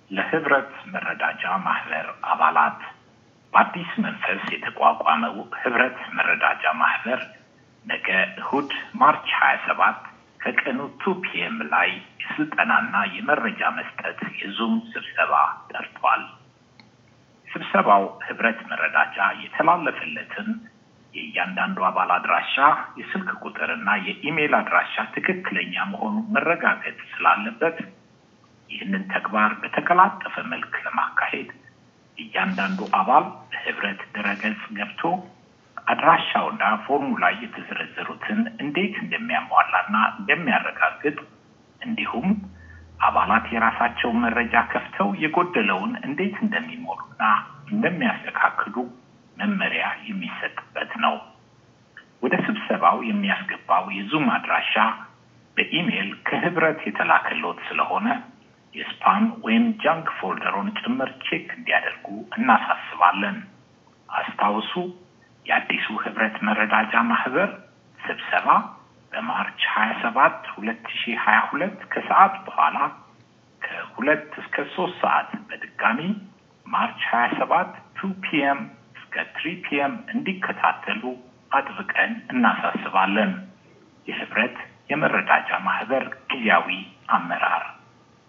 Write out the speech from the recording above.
ለህብረት መረዳጃ ማህበር አባላት በአዲስ መንፈስ የተቋቋመው ህብረት መረዳጃ ማህበር ነገ እሁድ ማርች 27 ከቀኑ ቱ ፒኤም ላይ የስልጠናና የመረጃ መስጠት የዙም ስብሰባ ጠርቷል። ስብሰባው ህብረት መረዳጃ የተላለፈለትን የእያንዳንዱ አባል አድራሻ፣ የስልክ ቁጥርና የኢሜይል አድራሻ ትክክለኛ መሆኑ መረጋገጥ ስላለበት ይህንን ተግባር በተቀላጠፈ መልክ ለማካሄድ እያንዳንዱ አባል በህብረት ድረገጽ ገብቶ አድራሻውና ፎርሙ ላይ የተዘረዘሩትን እንዴት እንደሚያሟላና እንደሚያረጋግጥ እንዲሁም አባላት የራሳቸውን መረጃ ከፍተው የጎደለውን እንዴት እንደሚሞሉና እንደሚያስተካክሉ መመሪያ የሚሰጥበት ነው። ወደ ስብሰባው የሚያስገባው የዙም አድራሻ በኢሜይል ከህብረት የተላከሎት ስለሆነ የስፓም ወይም ጃንክ ፎልደሮን ጭምር ቼክ እንዲያደርጉ እናሳስባለን። አስታውሱ፣ የአዲሱ ህብረት መረዳጃ ማህበር ስብሰባ በማርች 27 2022 ከሰዓት በኋላ ከሁለት እስከ ሶስት ሰዓት በድጋሚ ማርች 27 ቱ ፒኤም እስከ ትሪ ፒኤም እንዲከታተሉ አጥብቀን እናሳስባለን። የህብረት የመረዳጃ ማህበር ጊዜያዊ አመራር